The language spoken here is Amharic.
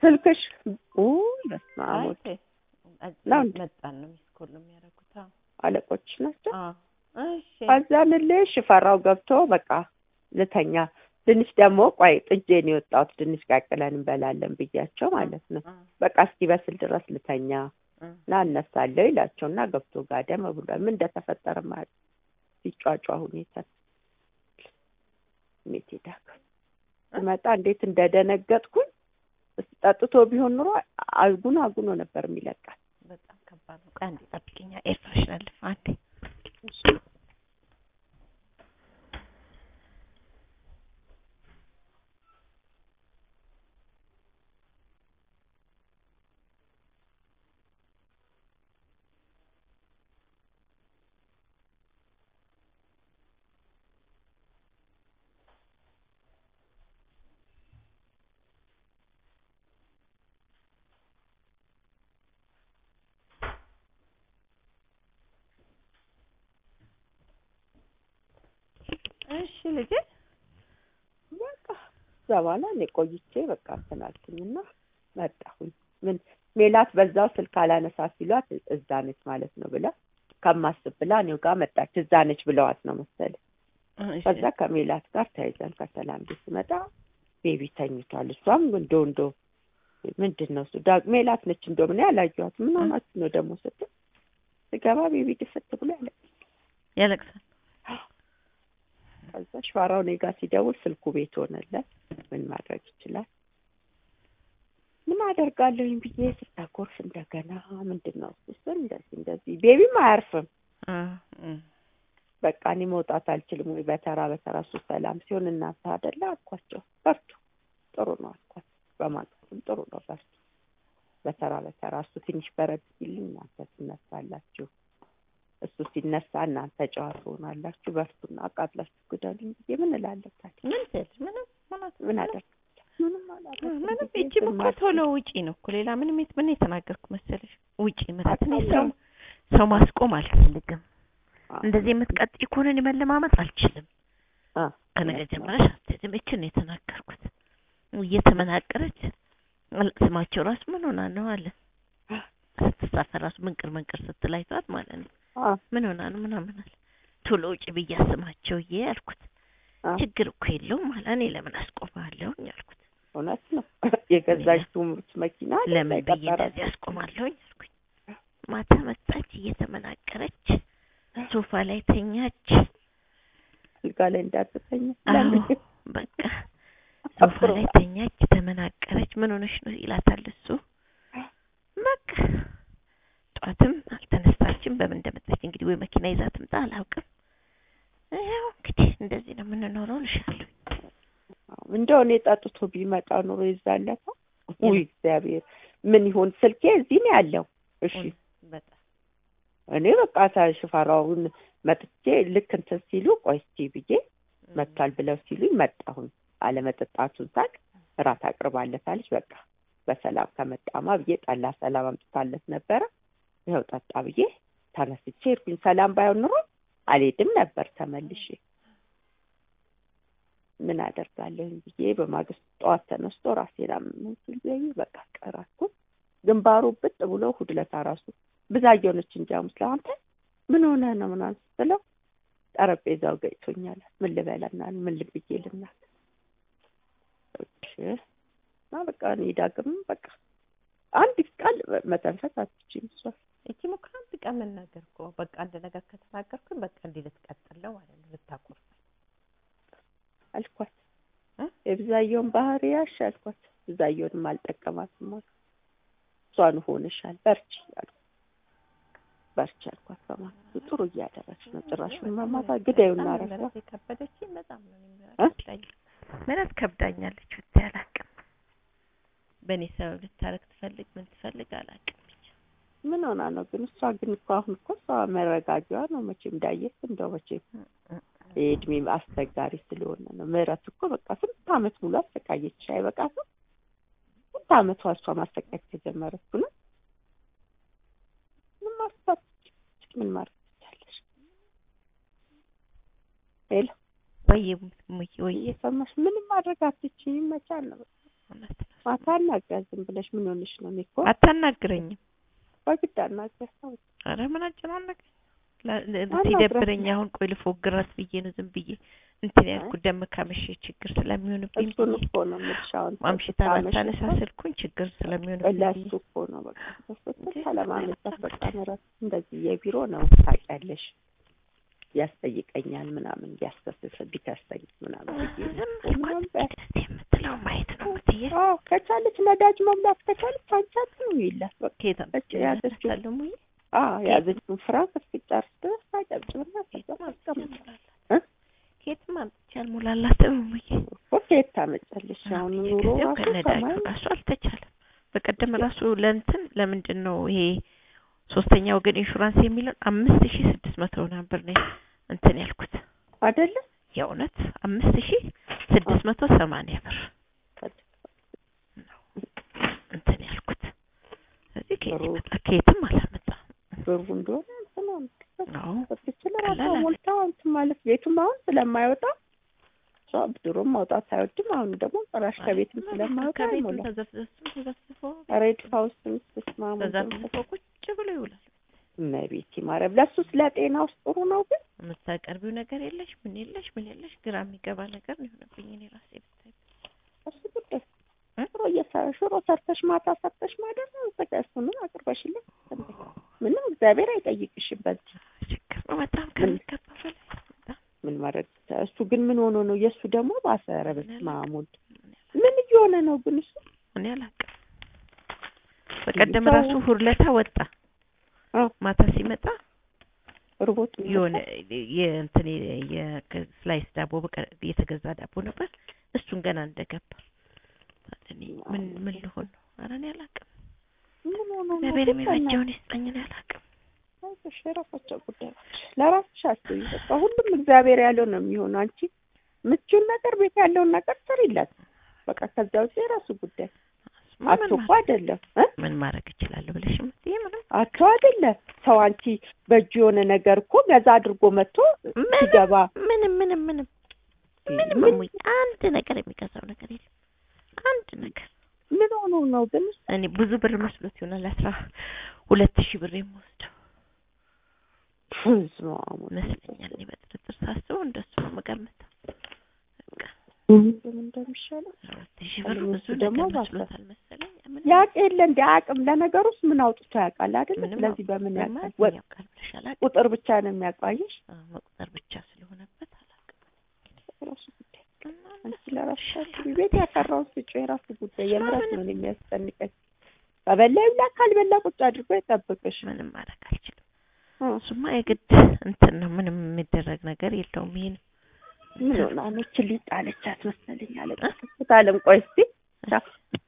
ስልክሽ ውይ በስመ አብ አይ ወልድ ተይ፣ አጭ- ነው እንዴ? መጣን ነው ሚስኮል ነው የሚያደርጉት። አዎ አለቆች ናቸው። አዎ እሺ ከዛንልሽ ሽፈራው ገብቶ በቃ ልተኛ ድንች ደግሞ ቆይ ጥጄን የወጣሁት ድንች ቀቅለን እንበላለን ብያቸው ማለት ነው። አ በቃ እስኪበስል ድረስ ልተኛ አ ና እነሳለሁ ይላቸው እና ገብቶ ጋደም ብሏል። ምን እንደተፈጠረ ማለት ሲጫጫ ሁኔታ ሜት ሄዳክ ስመጣ እንዴት እንደደነገጥኩኝ እስኪ ጠጥቶ ቢሆን ኑሮ አጉኖ አጉኖ ነበር የሚለቃል። በጣም ከባድ ነው። ቆይ አንዴ ጠብቂኛ። ኤር ፍሬሽነር ልፍ አንዴ እሺ ልጄ በቃ እዛ በኋላ እኔ ቆይቼ በቃ እንትን አልኩኝና መጣሁኝ። ምን ሜላት በዛው ስልክ አላነሳ ሲሏት እዛ ነች ማለት ነው ብላ ከማስብ ብላ እኔው ጋር መጣች። እዛ ነች ብለዋት ነው መሰለኝ። እሺ ከዛ ከሜላት ጋር ተያይዘን ከሰላም ቤት ስመጣ ቤቢ ተኝቷል። እሷም እንዶ እንዶ ምንድን ነው እሱ ዳ- ሜላት ነች እንዶ ምን ያላየኋት ምን ሆናችሁ ነው ደግሞ ስትል ስገባ ቤቢ ድፍት ብሎ ያለ ያለቅሳል። ከዛ ሸዋራው እኔ ጋር ሲደውል ስልኩ ቤት ሆነለት። ምን ማድረግ ይችላል? ምን አደርጋለሁኝ ብዬ ስታኮርፍ እንደገና ምንድን ነው እሱ ስል እንደዚህ እንደዚህ ቤቢም አያርፍም። አ እ በቃ እኔ መውጣት አልችልም ወይ በተራ በተራ እሱ ሰላም ሲሆን እናንተ አይደለ አልኳቸው። በርቱ ጥሩ ነው አልኳቸው። በማግስቱም ጥሩ ነው በርቱ፣ በተራ በተራ እሱ ትንሽ በረድ ሲልኝ እናንተ ትነሳላችሁ፣ እሱ ሲነሳ እናንተ ጨዋታ ሆናላችሁ። በርቱና አቃጥላችሁ ግደሉኝ ብዬ ምን እላለሁ ታዲያ? ምን ትል ምንም ምንም ምን አደርግ ምንም አላደርግም ምንም ብዬ እቺም ዝም እኮ አልኩ። ቶሎ ውጪ ነው እኮ ሌላ ምንም የት ምን የተናገርኩ መሰለሽ? ውጪ ማለት እኔ አውቃለሁ። ሰው ሰው ማስቆም አልፈልግም። አዎ። እንደዚህ የምትቀጥይ ከሆነ እኔ መለማመጥ አልችልም። አ ከነገ ጀምረሽ አትሄጂም። እችን ነው የተናገርኩት። እየተመናቀረች አል- ስማቸው ራሱ ምን ሆና ነው አለ ስትሳፈር ራሱ ምንቅር ምንቅር ስትል አይተዋት ማለት ነው። አ ምን ሆና ነው ምናምን አለ። ቶሎ ውጪ ብዬ አስማቸው እዬ አልኩት። አ ችግር እኮ የለውም አለ። እኔ ለምን አስቆማለሁኝ አልኩት። እውነት ነው የገዛች ትምህርት መኪና አይደል ለምን ብዬ የቀጠራት? እንደዚህ አስቆማለሁኝ አልኩኝ። ማታ መጣች እየተመናቀረች ሶፋ ላይ ተኛች። አልጋ ላይ እንዳትተኛ አዎ ለምን በቃ ሶፋ ላይ ተኛች፣ ተመናቀረች። ምን ሆነሽ ነው ይላታል እሱ። በቃ ጠዋትም አልተነሳችም። በምን እንደመጣች እንግዲህ ወይ መኪና ይዛ ትምጣ አላውቅም። ያው እንግዲህ እንደዚህ ነው የምንኖረው እልሻለሁ። እንደው እኔ ጠጥቶ ቢመጣ ኑሮ ይዛለታ ውይ እግዚአብሔር ምን ይሆን ስልኬ እዚህ ነው ያለው እሺ በጣም እኔ በቃ ሽፈራውን መጥቼ ልክ እንትን ሲሉ ቆይ እስኪ ብዬ መጥቷል ብለው ሲሉኝ መጣሁኝ አለመጠጣቱን ሳቅ እራት አቅርባለታለች በቃ በሰላም ከመጣማ ብዬ ጠላ ሰላም አምጥታለት ነበረ ይኸው ጠጣ ብዬ ተነስቼ ሄድኩኝ ሰላም ባይሆን ኑሮ አልሄድም ነበር ተመልሼ ምን አደርጋለሁ ብዬ በማግስቱ ጠዋት ተነስቶ ራሴን አመመኝ ሲል ብዬ በቃ ቀራኩ ግንባሩ ብጥ ብሎ እሑድ ዕለት ራሱ ብዛየው ነች እንጂ ሐሙስ ዕለት አንተ ምን ሆነ ነው ምናምን ስትለው ጠረጴዛው ገጭቶኛል ምን ልበላና ምን ልብዬ ልናት እሺ እና በቃ እኔ ዳግም በቃ አንድ ቃል መተንፈስ አትችይም እሷ እቺ እኮ አንድ ቀን መናገር እኮ በቃ አንድ ነገር ከተናገርኩኝ በቃ እንዲህ ልትቀጥል ነው ማለት ነው ልታቆርጥ አልኳት እ? የብዛየውን ባህሪ ያሽ አልኳት ብዛየውንም አልጠቀማትም አልኩ እሷን ሆንሻል በርቺ አልኩ በርቺ አልኳት በማለቱ ጥሩ እያደረግሽ ነው ጭራሹን መማታ ግዳዩና ረሳ ምረት የከበደችኝ በጣም ነው እኔ ምረት እ? ከብዳኝ ምረት ከብዳኛለች ብታይ አላውቅም በእኔ ሰበብ ልታረግ ትፈልግ ምን ትፈልግ አላውቅም ብቻ ምን ሆና ነው ግን እሷ ግን እኮ አሁን እኮ እሷ መረጋጊዋ ነው መቼም እንዳየት እንደው መቼም የእድሜ አስቸጋሪ ስለሆነ ነው ምህረት እኮ በቃ ስንት አመት ሙሉ አሰቃየች አይበቃትም ስንት አመቷ እሷ ማሰቃየት ከጀመረች ነው ምን ማስባት ምን ማድረግ ትችላለሽ ሄሎ ወይ ወይ ወይ እየሰማሽ ምንም ማድረግ አትችይም መቻል ነው እውነት ነው። ማታ አናግሪያት ዝም ብለሽ ምን ሆነሽ ነው? እኔ እኮ አታናግረኝም። በግድ አናግሪያት ሰው ኧረ ምን አጨናነቀኝ። ለ- ለ- አናግራት። ሲደብረኝ አሁን ቆይ ልፎግራት ብዬ ነው ዝም ብዬ እንትን ያልኩት ደም ካመሸ ችግር ስለሚሆንብኝ እሱን ብዬ እኮ ነው የምልሽ። አሁን ማምሽታ ስታመሽ ባታነሳ እኮ ስልኩን ችግር ስለሚሆንብኝ ለሱ ብዬ እኮ ነው በቃ በስትል ካለማመጣት በቃ ምረት እንደዚህ የቢሮ ነው ታውቂያለሽ፣ ያስጠይቀኛል ምናምን ቢያስከስስ ቢከሰኝ ምናምን ብዬ ነው ዝም እኮ ምናምን በ- ብልኳት የምትለው ማየት ነው ምትዬ አዎ ከቻለች ነዳጅ መሙላት ከቻለች አንቻት ነው ይላት በቃ ከየት እች ያዘችው አምጥቻለሁ ሙዬ አዎ ያዘችውን ፍራንክ እስኪጨርስ ድረስ ታጨብጭብና ከዛ ታስቀምጥ እ? ከየትም አምጥቼ አልሞላላትም ሙዬ እኮ ከየት ታመጫለሽ? አሁን ኑሮ ጊዜው ራሱ ከነዳጁ ሰማይ ራሱ አልተቻለም። በቀደም ራሱ ለእንትን ለምንድን ነው ይሄ ሶስተኛ ወገን ኢንሹራንስ የሚለውን አምስት ሺ ስድስት መቶ ነበር ነው እንትን ያልኩት አይደለ የእውነት አምስት ሺ ስድስት መቶ ሰማንያ ብር ነው እንትን ያልኩት። ስለዚህ ከየት ጥሩ። ይመጣ ከየትም አላመጣም። ብሩ እንደሆነ እንትን አዎ በትችል ቀላል ራሷ አለ። ሞልታ እንትን ማለት ቤቱም አሁን ስለማይወጣ እሷ ብድሩም ማውጣት አይወድም። አሁን ደግሞ ጭራሽ ከቤትም ስለማይወጣ ከቤትም አይሞላም። ተዘፍዘፍም ተዘፍዝፎ ሬድ ሀውስም ስስማሙ ተዘፍዝፎ ቁጭ ብሎ ይውላል። እመቤቴ ማርያም ለሱ ስለ ጤና ውስጥ ጥሩ ነው ግን የምታቀርቢው ነገር የለሽ ምን የለሽ ምን የለሽ ግራ የሚገባ ነገር ነው የሆነብኝ እኔ ራሴ ብታይ እሱ ጉዳይ እ? ሽሮ እየሰራ ሽሮ ሰርተሽ ማታ ሰርተሽ ማደር ነው በቃ እሱንም አቅርበሽለት ምንም እግዚአብሔር አይጠይቅሽም በዚህ ችግር ነው በጣም ከሚገባ በላይ በጣም ምን ማድረግ ይቻላል? እሱ ግን ምን ሆኖ ነው የእሱ ደግሞ ባሰረ በስመ አብ ወልድ ምን ምን እየሆነ ነው ግን እሱ እኔ አላውቅም። በቀደም ሰው- ራሱ ሁርለታ ወጣ አ ማታ ሲመጣ ርቦት የሆነ የእንትን የስላይስ ዳቦ በቀ- የተገዛ ዳቦ ነበር። እሱን ገና እንደገባ እኔ ምን ምን ልሆን ነው? ኧረ እኔ አላውቅም። ምን ሆኖ ነው እግዚአብሔር ግን በእናትህ? የሚበጀውን ይስጠኝ። እኔ አላውቅም። አይዞሽ የራሳቸው ጉዳዮች ለራስሽ አስቢ። በቃ ሁሉም እግዚአብሔር ያለው ነው የሚሆነው። አንቺ ምቹን ነገር ቤት ያለውን ነገር ስሪላት። በቃ ከዚያ ውጭ የራሱ ጉዳይ ምን አቶ እኮ ማድረግ- አይደለም እ ምን ማድረግ እችላለሁ ብለሽ የምትይ ምንም አቶ አይደለም ሰው አንቺ በእጁ የሆነ ነገር እኮ ገዛ አድርጎ መጥቶ ምንም ሲገባ ምንም ምንም ምንም ምንም ምን እሙዬ አንድ ነገር የሚገዛው ነገር የለም። አንድ ነገር ምን ሆኖ ነው ግን እኔ ብዙ ብር መስሎት ይሆናል አስራ ሁለት ሺህ ብር የምወስደው በስመ አብ ወልድ ይመስለኛል። እኔ በጥርጥር ሳስበው እንደሱ ነው የምገምተው። በቃ ምን እንደሚሻለው አስራ ሁለት ሺህ ብር እሱ ብዙ ደግሞ ነገር ባሰ። መስሎታል መሰለኝ። ምን ያቅ የለ እንደ አቅም ለነገሩስ ምን አውጥቶ ያውቃል አይደል? ምንም ስለዚህ በምን አውጥቶ ያውቃል? ማለት ወጥ ምን ያውቃል ብለሽ አላውቅም። ቁጥር ብቻ ነው የሚያውቃየሽ። አዎ፣ መቁጠር ብቻ ስለሆነበት አላውቅም። ራሱ ጉዳይ እና አንቺ ለራስሽ አስቢ። ቤት ያፈራውን ስጪ፣ የራሱ ጉዳይ። የምረት ነው የሚያስጨንቀኝ። ከበላ ይብላ፣ ካልበላ ቁጭ አድርጎ ይጠብቅሽ። ምንም ማድረግ አልችልም። እ እሱማ የግድ እንትን ነው። ምንም የሚደረግ ነገር የለውም። ይሄን ምን ሆና ነው ችሊ ጣለቻት መሰለኝ አለቀሰት። አለም ቆይ እስቲ ቻው